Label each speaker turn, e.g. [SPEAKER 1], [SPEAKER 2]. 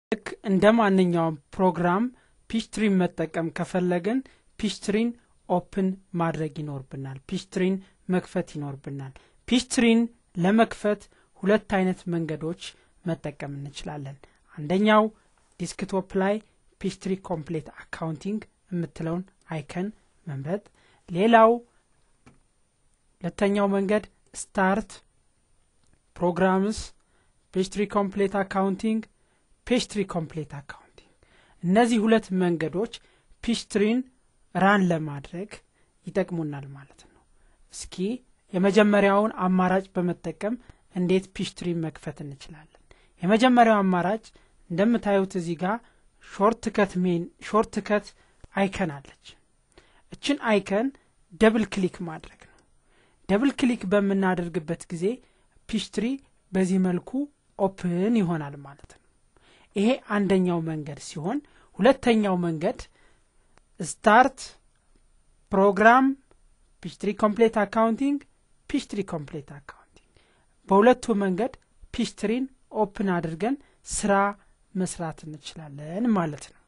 [SPEAKER 1] ልክ እንደ ማንኛውም ፕሮግራም ፒችትሪን መጠቀም ከፈለግን ፒችትሪን ኦፕን ማድረግ ይኖርብናል ፒችትሪን መክፈት ይኖርብናል ፒችትሪን ለመክፈት ሁለት አይነት መንገዶች መጠቀም እንችላለን አንደኛው ዲስክቶፕ ላይ ፒችትሪ ኮምፕሌት አካውንቲንግ የምትለውን አይከን መምረጥ ሌላው ሁለተኛው መንገድ ስታርት ፕሮግራምስ ፔስትሪ ኮምፕሌት አካውንቲንግ ፔስትሪ ኮምፕሌት አካውንቲንግ እነዚህ ሁለት መንገዶች ፒስትሪን ራን ለማድረግ ይጠቅሙናል ማለት ነው እስኪ የመጀመሪያውን አማራጭ በመጠቀም እንዴት ፒስትሪን መክፈት እንችላለን የመጀመሪያው አማራጭ እንደምታዩት እዚህ ጋር ሾርት ከት ሜን ሾርት ከት አይከን አለች እችን አይከን ደብል ክሊክ ማድረግ ነው ደብል ክሊክ በምናደርግበት ጊዜ ፒስትሪ በዚህ መልኩ ኦፕን ይሆናል ማለት ነው ይሄ አንደኛው መንገድ ሲሆን ሁለተኛው መንገድ ስታርት ፕሮግራም ፒስትሪ ኮምፕሌት አካውንቲንግ ፒስትሪ ኮምፕሌት አካውንቲንግ በሁለቱ መንገድ ፒስትሪን ኦፕን አድርገን ስራ መስራት እንችላለን ማለት ነው